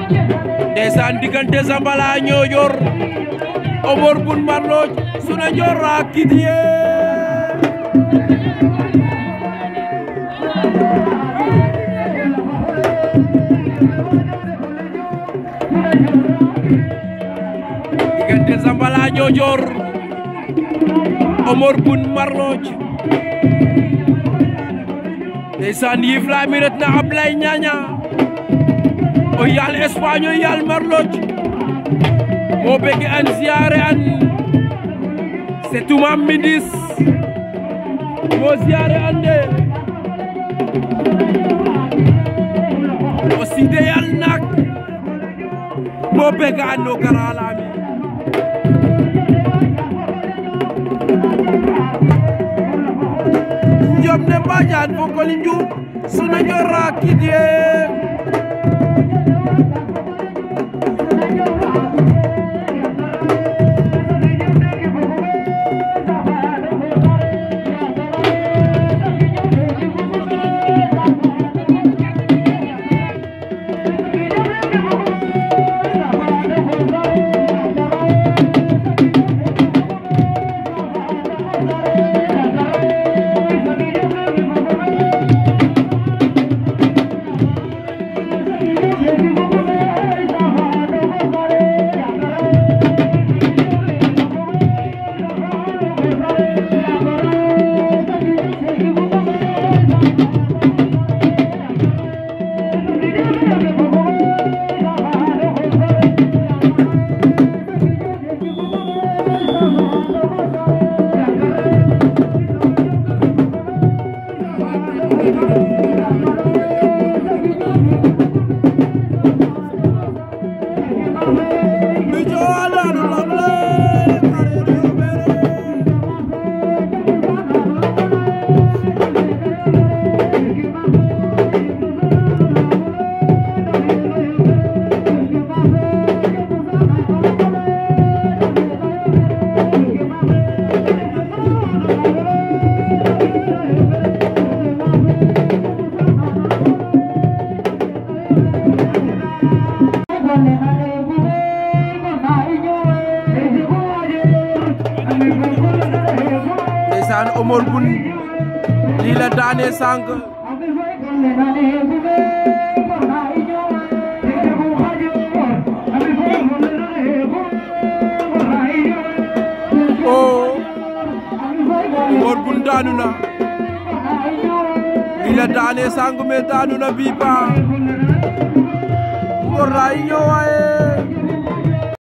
ndeysaan diggante Zambala Ñoojoor Omar Bun Marloj Suna Joor ak Kidiye diggante Zambala Ñoojoor Omar Bun Marloj ndeysaan yiif la mi ret na Ablay Ñaña o yaal Espagne o yaal Marloj mo bege an ziare an setuma midis mo ziare an de o side yal nak mo bege an no garalami njom ne mbajan fo koli njum suna njora kidye ndeysaan Omar Bun lii la daane sànq o Omar Bun daanu na lii la daane sànq mais daanu na bii pa Ngor raay ñëwaaye